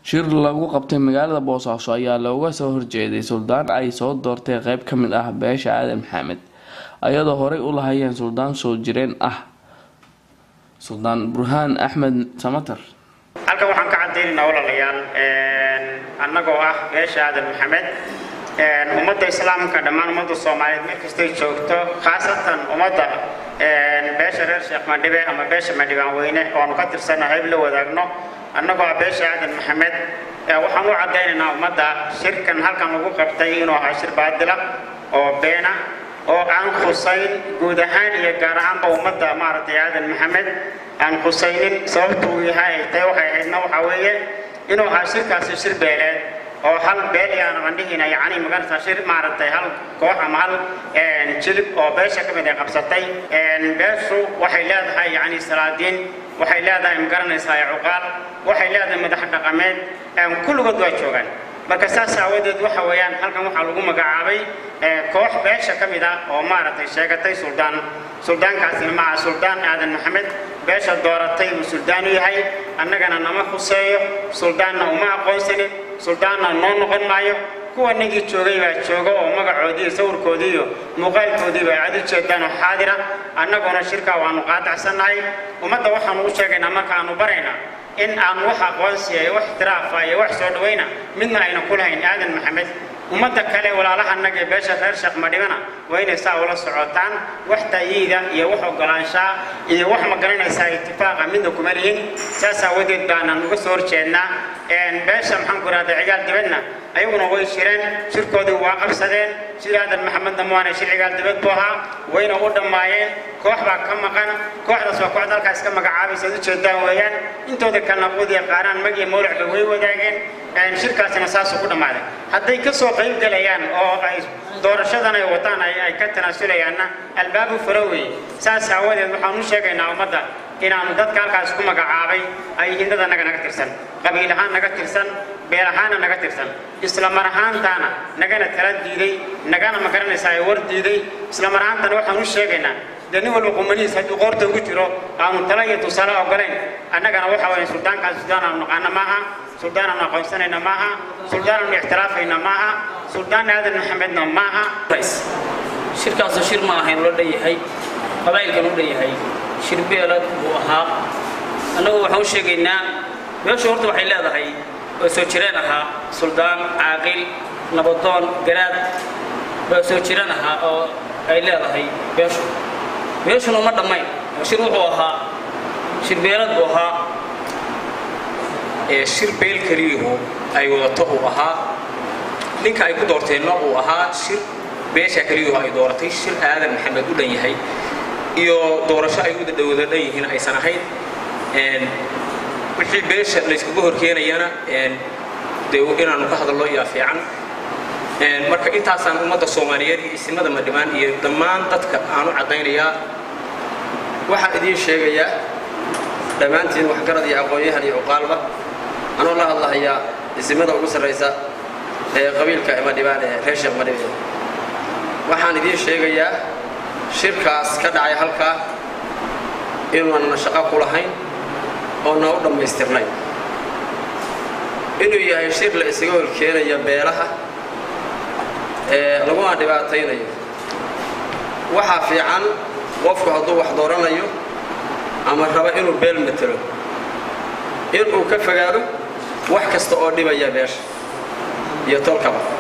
shir lagu qabtay magaalada boosaaso ayaa looga soo horjeeday suldaan ay soo doortay qeyb ka mid ah beesha aadan maxamed ayadoo horey u lahayeen suldaan soo jireen ah suldaan burhaan axmed samatar halkan waxaan ka cadaynaynaa walaalayaal annagoo ah beesha aadan maxamed ummadda islaamka dhammaan ummadda soomaaliyeed meel kastay joogto khaasatan ummadda beesha reer sheekh madhibe ama beesha madhibaan weyne oanu ka tirsanna hayb la wadaagno annagoo ah beesha aadan maxamed waxaan u caddaynaynaa ummadda shirkan halkan lagu qabtay inuu ahaa shir baadila oo beena oo aan khusayn guud ahaan iyo gaar ahaanba ummadda maaragtay aadan maxamed aan khusaynin sababtu uu yahay ay tahay waxay ahaydna waxaa weeye inuu ahaa shirkaasi shir beeleed oo hal beel yaana qandhihiina yacni maganaysaa shir maaragtay hal koox ama hal jilib oo beesha ka mid ay qabsatay beeshu waxay leedahay yacni salaadiin waxay leedahay magaranaysaa cuqaal waxay leedahay madax dhaqameed kulligood waa joogaan marka saas aawadeed waxa weeyaan halkan waxaa lagu magacaabay koox beesha ka mid ah oo maaragtay sheegatay suldaan suldaankaasina maaha suldaan aadan maxamed beesha dooratay buu suldaan u yahay annagana nama khuseeyo suldaanna uma aqoonsanin suldaanna noo noqon maayo kuwa nagii joogay baa jooga oo magacoodii iyo sawirkoodii iyo muuqaalkoodiiba ay cadu jeedaan oo xaadira annaguna shirkaa waanu qaadacsannahay ummadda waxaanu u sheegaynaa marka aanu baraynaa in aan wax aqoonsiya iyo wax itiraafa iyo wax soo dhawayna midna ayna ku lahayn aadan maxamed ummadda kale walaalahannaga ee beesha reer sheekh madhibana waa inay saa ula socotaan wax ta'yiida iyo wax ogolaanshaa iyo wax ma garanaysaa itifaaqa midna kuma lihin saas aawadeed baanaan uga soo horjeednaa beesha maxaan ku ihahda cigaal dibadna ayaguna way jireen shirkoodii waa qabsadeen shir aadan maxamedna maana shir cigaal dibad buu ahaa wayna u dhammaayeen koox baa ka maqan kooxdaas waa kooxda halkaas ka magacaabaysa ad ujeedaan weeyaan intooda kalena quudiya qaaraan mag iyo mawlacba way wadaageen shirkaasina saasuu ku dhammaaday hadday ka soo qayb galayaan oo ay doorashadan ay wataan ay ka tanaasulayaanna albaabu faro weeye saas aawadeed waxaan u sheegaynaa ummadda inaanu dadka halkaas ku magacaabay ay yihiin dad annaga naga tirsan qabiil ahaan naga tirsan beel ahaanna naga tirsan isla mar ahaantaana nagana tala diiday nagana ma garanaysaa ay war diiday isla mar ahaantana waxaan u sheegaynaa dee nin walba qumanihiis hadduu qoorta ugu jiro aanu tala iyo tusaale ogolayn annagana waxa weeye suldaankaas suldaan aanu naqaana maaha suldaan aanu aqoonsanayna maaha suldaan aanu ixtiraafayna maaha suldaan aadan maxamedna maaha shirkaasoo shir ma ahayn loo dhanyahay qabaa'ilkan u dhanyahay shir beelad buu ahaa annagu waxaan u sheegaynaa beeshu horta waxay leedahay oo soo jireen ahaa suldaan caaqil nabadoon garaad baa soo jireen ahaa oo ay leedahay beeshu beeshuna uma dhammayn oo shir wuxuu ahaa shir beelad buu ahaa ee shir beel keliyuhu ay wadato uu ahaa ninka ay ku doorteenna uu ahaa shir beesha keliyuhu ay dooratay shir aadan maxamed u dhan yahay iyo doorasho ay u wada dhan yihiin aysan ahayn wixii beesha layskaga horkeenayana dee inaanu ka hadallo yaa fiican marka intaasaan ummadda soomaaliyeed iyo isimada madhibaan iyo dhammaan dadka aanu caddaynayaa waxaan idiin sheegayaa dhammaantiin waxgarad iyo aqoon-yahan iyo cuqaalba anoo la hadlahayaa isimada ugu sarraysa ee qabiilka madhibaan ee reer sheekh madhibe waxaan idiin sheegayaa shirkaas ka dhacay halkaa inuuanna shaqo ku lahayn oona u dhammaystirnay inuu yahay shir la isaga horkeenaya beelaha ee laguna dhibaataynayo waxaa fiican qofku hadduu wax dooranayo ama raba inuu beel matelo inuu ka fogaado wax kasta oo dhibaya beesha iyo tolkaba